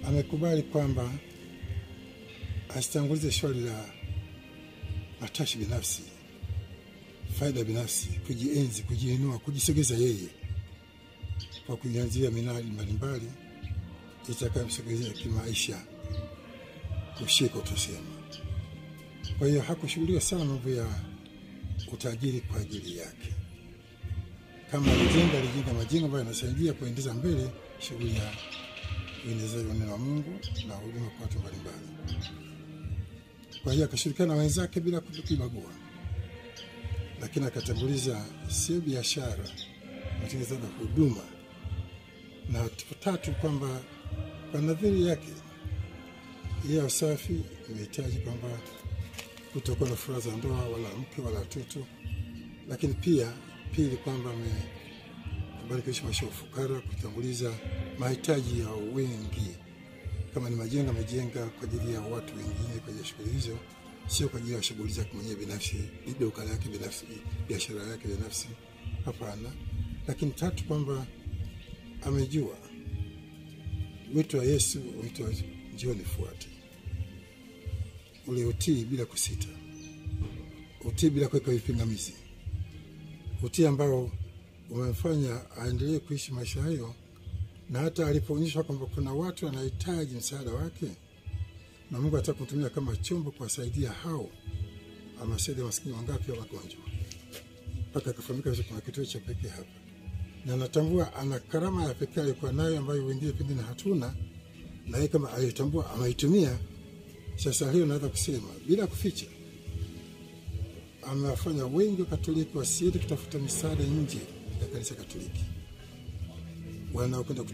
amekubali kwamba asitangulize swali la matashi binafsi, faida binafsi, kujienzi, kujiinua, kujisogeza yeye kwa kuianzia minali mbalimbali itakayomsogezea kimaisha, kushika utasema. Kwa hiyo hakushughulika sana mambo ya utajiri kwa ajili yake. Kama alijenga, alijenga majengo ambayo yanasaidia kuendeza mbele shughuli ya uendezaji wa neno la Mungu na huduma kwa watu mbalimbali. Kwa hiyo akashirikiana na wenzake bila kujibagua, lakini akatanguliza sio biashara, utengenezaji wa huduma, na tatu kwamba kwa nadhiri yake ya usafi imehitaji kwamba kutokuwa na furaha za ndoa wala mke wala watoto, lakini pia pili kwamba amekubali kuishi maisha ya ufukara, kutanguliza mahitaji ya wengi. Kama ni majengo, amejenga kwa ajili ya watu wengine, kwa ajili ya shughuli hizo, sio kwa ajili ya shughuli zake mwenyewe binafsi, duka lake binafsi, biashara yake binafsi. Hapana. Lakini tatu kwamba amejua wito wa Yesu, wito wa njoo nifuate, ule utii bila kusita, utii bila kuweka vipingamizi, utii ambao umemfanya aendelee kuishi maisha hayo, na hata alipoonyeshwa kwamba kuna watu wanahitaji msaada wake na Mungu ataka kutumia kama chombo kuwasaidia hao, amesaidia maskini wangapi wa magonjwa, mpaka akafahamika kuna kituo cha pekee hapa, na anatambua ana karama ya pekee alikuwa nayo ambayo wengine pengine hatuna, na yeye kama alitambua ameitumia. Sasa hiyo naweza kusema bila kuficha, amewafanya wengi wa Katoliki wasiende kutafuta misaada nje ya kanisa Katoliki, wanaokwenda